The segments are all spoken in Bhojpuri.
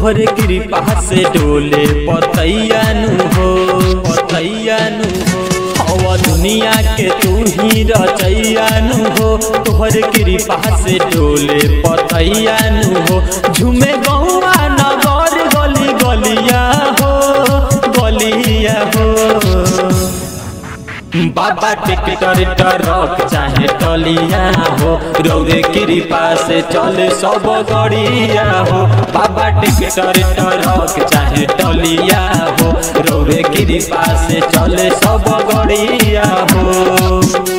तोहरे कृपा से डोले पतैया नु हो पतैया नु हो हवा दुनिया के तू ही रचैया नु हो तोहरे कृपा से डोले पतैया नु हो झूमे गौआ नगर गली गलिया हो गलिया हो बाबा टिकटर टरक चाहे टलिया हो रौरे कृपा से चले सब गड़िया हो बाबा टिकटर टरक चाहे टलिया हो रौरे कृपा से चले सब गड़िया हो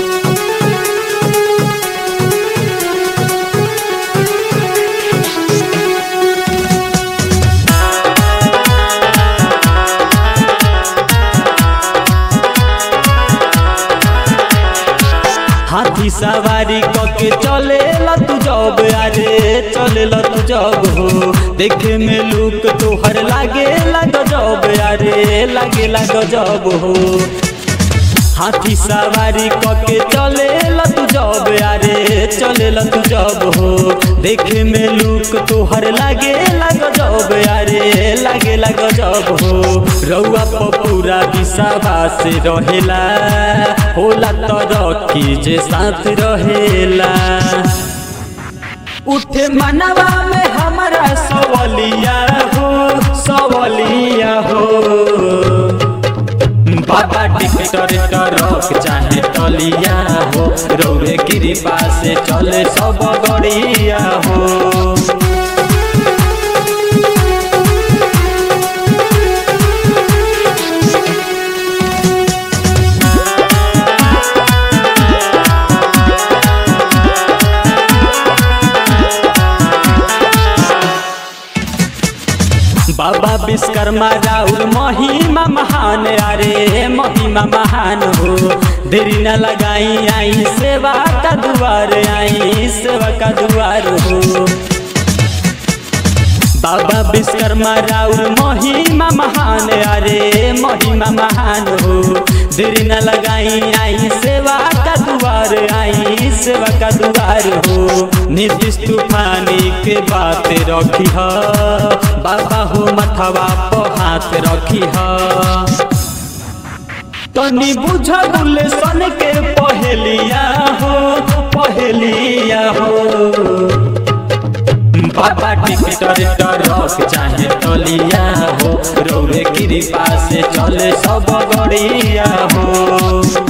हाथी सवारी कके चले तू जब अरे चले तू जब हो देखे में लुक तोहर लागे लग जब अरे लागे लग जब हो हाथी सवारी कके चले तू जब अरे चले तू जब हो देखे में लुक तोहर लागे लग जब अरे लागे लग जब हो रउआ पूरा विसावा से रहेला होला तरक्की जे साथ रहेला उठे मनवा में हमारा सवलिया हो सवलिया हो बाबा टिकटर टरक चाहे टलिया हो रौरे कृपा से चले सब गड़िया हो बाबा विश्वकर्मा राउर महिमा महान अरे महिमा महान हो देरी न लगाई आई सेवा का दुआर आई सेवा का दुआर हो बाबा विश्वकर्मा राउर महिमा महान अरे महिमा महान हो देरी न लगाई आई सेवा का दुआर आई सेवा का दुआर हो नीतीश तूफानी के बात रखी ह बाबा हो मथवा पर हाथ रखी ह तनी बुझ बुले सन के पहलिया हो पहलिया हो बाबा टिकटर टरक चाहे टलिया हो रौरे कृपा से चले सब गड़िया हो